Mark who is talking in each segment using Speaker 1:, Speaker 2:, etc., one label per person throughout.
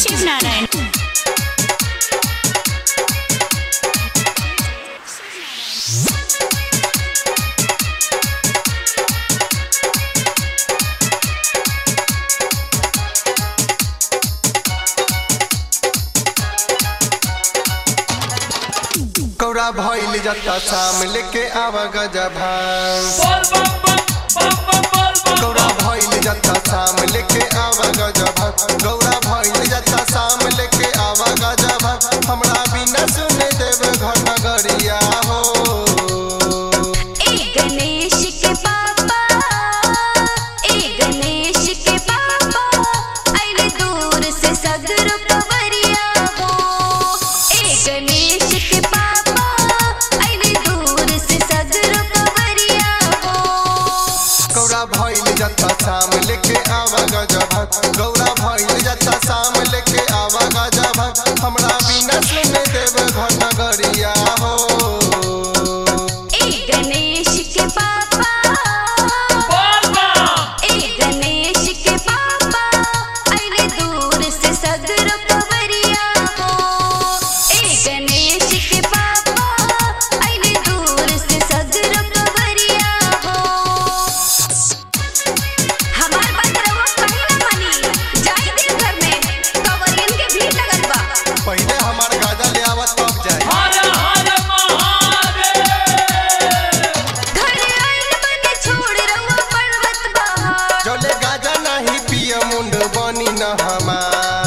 Speaker 1: शिव नारायण
Speaker 2: कौड़ा भइल जता शाम लेके आवा गजा भांग कौड़ा भइल जता शाम लेके आवा गजा भांग गौड़ा भइल जता शाम लेके आवा गजा भांग हमरा बिना सुने देव घर नगरिया हो
Speaker 1: ए गणेश के पापा ए गणेश के पापा आइले दूर से सगरो कवरिया हो ए गणेश के पापा आइले दूर से सगरो कवरिया हो
Speaker 2: कौड़ा भइल जता शाम लेके आवा गजा भांग गौड़ा भइल जता शाम लेके आवा गजा भांग हमरा बिना सुने देव घर नगरिया हो
Speaker 1: ए गणेश के पापा ए गणेश के पापा आइले दूर से सगरो कवरिया हो ए गणेश के पापा आइले दूर से सगरो कवरिया हो हमार बात रवा कहीं ना मानी जाई देव घर में कवरियन के भीड़ लगल बा
Speaker 2: पहिले हमार गाजा ले आवत तब जाए
Speaker 1: घर आइल बने छोड़ रवा पर्वत बहार
Speaker 2: जोले गाजा नहीं पिय मुंड बनी न हमार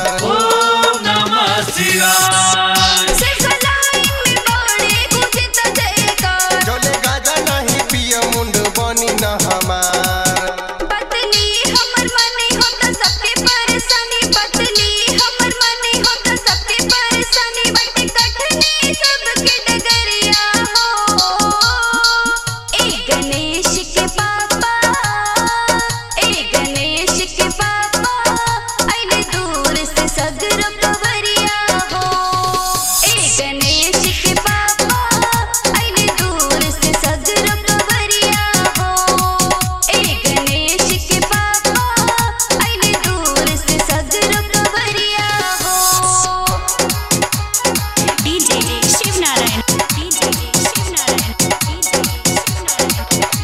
Speaker 1: सिर्फ लाइन में बड़े गुजे त जयकार
Speaker 2: जोले गाजा नहीं पिय मुंड बनी न हमार
Speaker 1: पतली हमर मने हो त सबके परेशानी पतली हमर मने हो त सबके परेशानी बटे कठनी सबके डगरिया हो ए गणेश के पापा ए गणेश के पापा आइले दूर से सगरो कवरिया हो ए गणेश के पापा आइले दूर से सगरो कवरिया हो ए गणेश के पापा आइले दूर से सगरो कवरिया हो DJ Shiv Narayan DJ Shiv Narayan DJ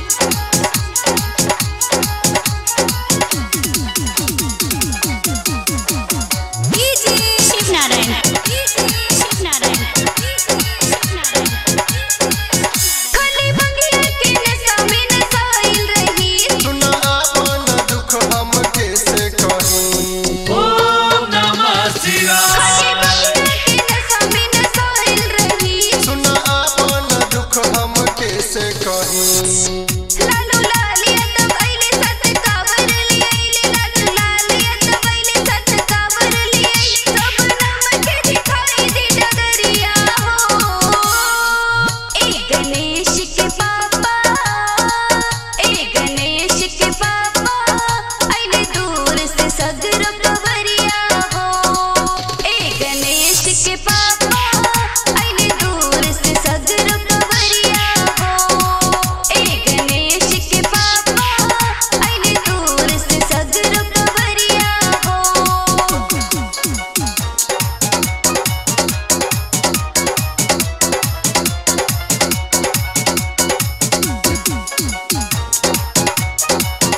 Speaker 1: DJ Shiv Narayan DJ Shiv Narayan Shiv Narayan खाली बंगिया के नशा में नसाइल रही
Speaker 2: सुना आपन दुख हम कैसे कहीं
Speaker 1: खाली बंगिया के नशा में नसाइल रही
Speaker 2: सुना आपन दुख हम कैसे कहीं
Speaker 1: लालू लालिया तब आइले सत कावर लिए आइले लालू लालिया तब आइले सत कावर लिए आइले सब नाम के दिखाई दे डगरिया हो ए गणेश के पापा ए गणेश के पापा आइले दूर से सगरो कवरिया हो ए गणेश के पापा आइले दूर से सगरो कवरिया हो ए गणेश के पापा आइले दूर से सगरो कवरिया हो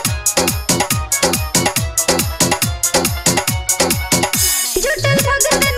Speaker 1: जुटल भगत